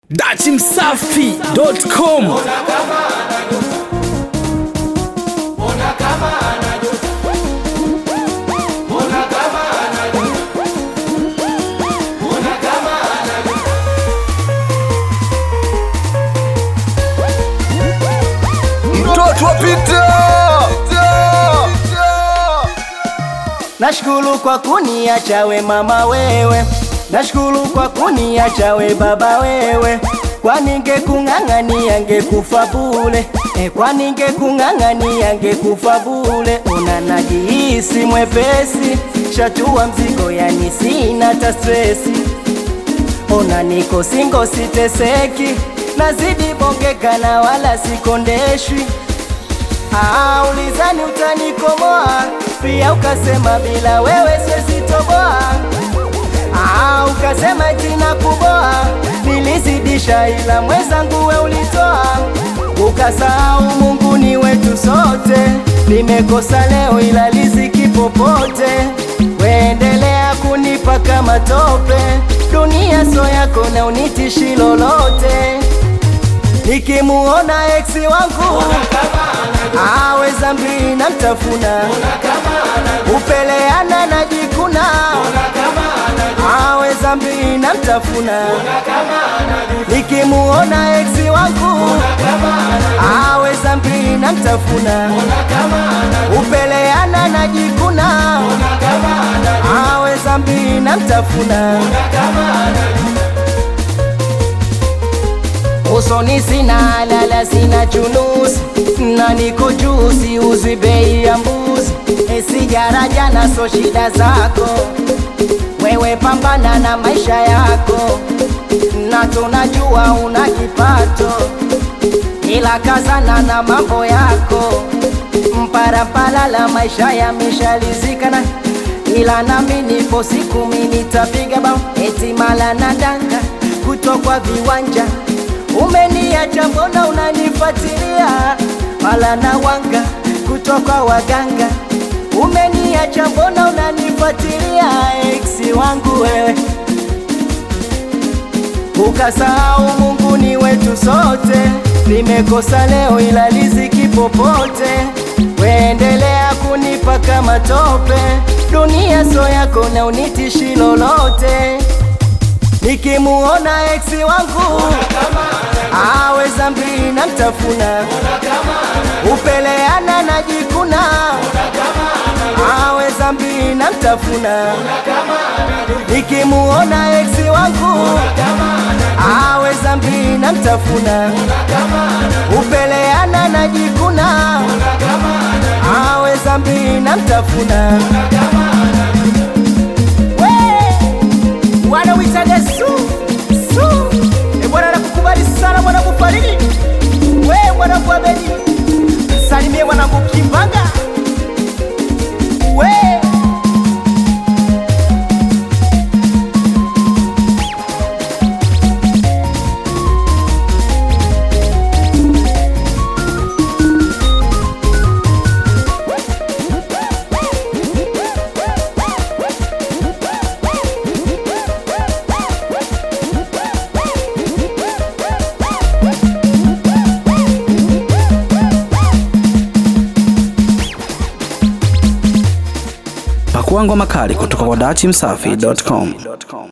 dachimsafi.com mtoto wa Peter. Nashukuru kwa kuniacha we mama wewe, nashukuru kwa kuniacha we baba wewe, kwani ngekung'ang'ania ngekufa bule e, kwani ngekung'ang'ania ngekufa bule. Una najihisi mwepesi, shatua mzigo, yani sina ta stresi. Ona niko singo, siteseki, nazidi bongeka na wala sikondeshwi. Ah, ulizani utanikomoa, pia ukasema bila wewe siwezi toboa. Ah, ukasema jina kuboa, nilizidisha ila mwenzangu we ulitoa. Ukasahau Mungu ni wetu sote, nimekosa leo ila riziki popote. Weendelea kunipa kama tope, dunia so yako na unitishi lolote. Nikimuona eksi wangu awe zambi na mtafuna upeleana na jikuna awe zambi na mtafuna nikimuona eksi wangu awe zambi na mtafuna upeleana na jikuna awe zambi na mtafuna usoni sina lala sina chunusi na niko juu siuzwi bei ya mbuzi e sigara jana so shida zako wewe pambana na maisha yako na tunajua una kipato ila kazana na mambo yako mparampala la maisha yameshalizikana ila nami nipo siku mimi nitapiga bao eti mala na danga kutokwa viwanja umeniacha mbona unanifuatilia mala na wanga kutoka waganga umeniacha mbona unanifuatilia eksi wangu wewe ukasahau Mungu ni wetu sote, nimekosa leo ila riziki popote. Weendelea kunipa kama tope, dunia so yako na unitishi lolote. Nikimuona eksi wangu awe zambi na mtafuna, upeleana na jikuna awe zambi na mtafuna. Nikimuona eksi wangu awe zambi na mtafuna, upeleana na jikuna awe zambi na mtafuna. We, wanawitaga su su e bwana nakukubali sana mwanangu Faridi, we mwanangu Abedi, salimie mwanangu Kimbanga we pakua ngoma kali kutoka kwa dachimsafi.com